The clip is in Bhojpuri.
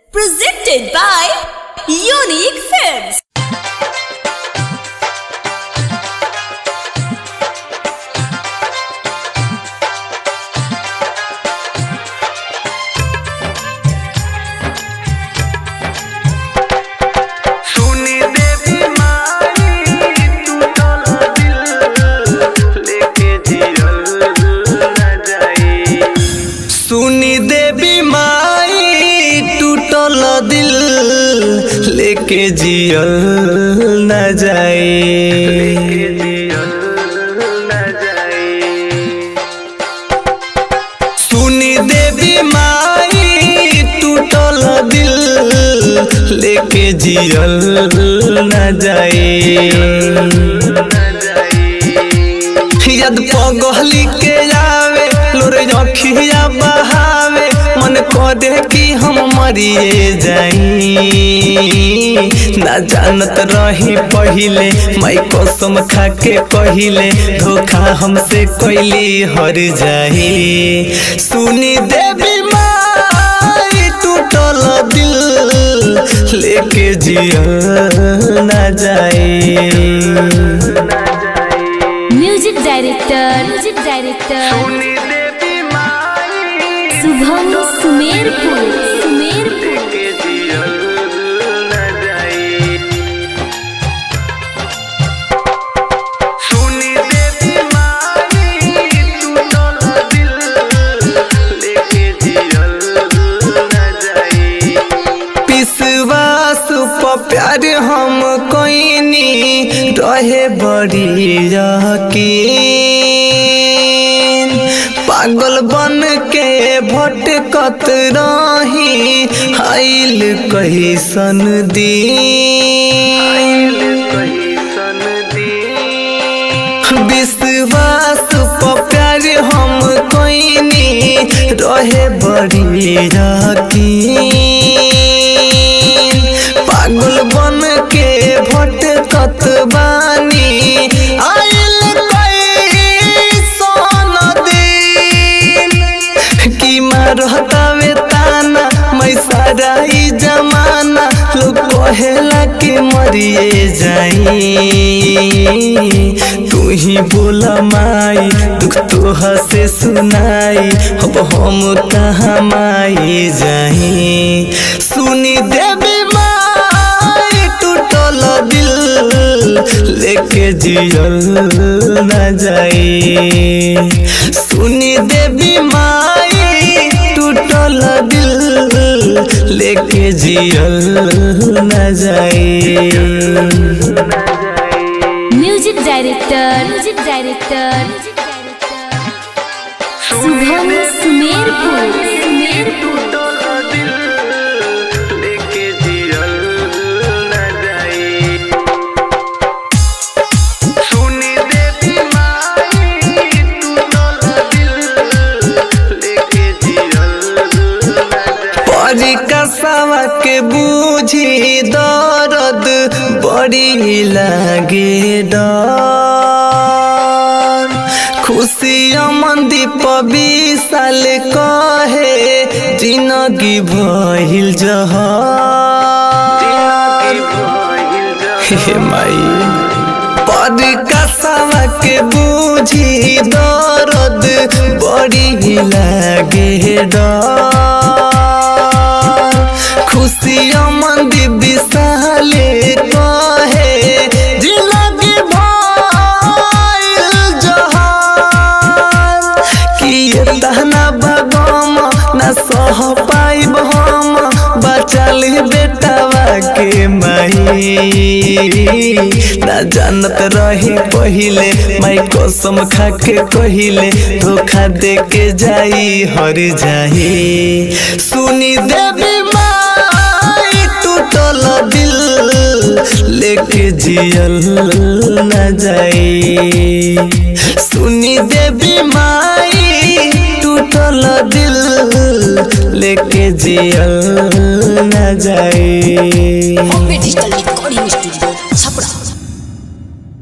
Presented by Unique Films. सुनी देवी माई टूटल दिल लेके जियल न जाई सुनी देवी माई टूटल दिल लेके जियल न जाई सुनी देवी माई टूटल दिल लेके जियल न जाए याद पगहली के आवे लोरे अखिया बहावे मन करे कि हम मरिए जाई ना जानत रही पहिले माई कसम खा के कहिले धोखा हमसे कैली हर जाई सुनी देवी माई टूटल दिल लेके जियल ना जाए म्यूजिक डायरेक्टर म्यूजिक डायरेक्टर सुनी देवी माई शुभम सुमेरपुर सुमेरपुर के जियल न जाई सुनी देवी माई टूटल दिल लेके जियल न जाई विश्वास प प्यार हम कोइनी रहे बड़ी यकीन पागल बन के भटकत रही आइल कैसन दिन विश्वास प प्यार हम कोइनी रहे बड़ी यकीन पागल बन के भटकत बानी आइल कैसन दिन कि मारतावे ताना मैं सारा ई जमाना लोग कहेला कि मरिए जाई तू ही बोला माई दुख तो हसे सुनाई अब हम कहाँ माई जाई सुनी देवी माई टूटल दिल लेके जियल न जाई सुनी देवी माई टूटल दिल लेके जियल न जाई music director music director Shubham Sumerpur Sumerpur परिकसवा के बूझी दर्द बड़ी लागे डर खुशी मंदीप विशाल कहे जिंदगी भइल जहर हे माई परिकसवा के बूझी दर्द बड़ी लागे डर खुशी मंदी विशाले कहे जिंदगी भइल जहर कि तहना बगम न सह पाइब हम बचल बेटवा के माई ना जानत रही पहिले माई कसम खा के कहिले धोखा दे के जाई हर जाई सुनी देवी माई टूटल दिल लेके जियल न जाई सुनी देवी माई टूटल दिल लेके जियल न जाई Bombay Digital Recording Studio. Chapra.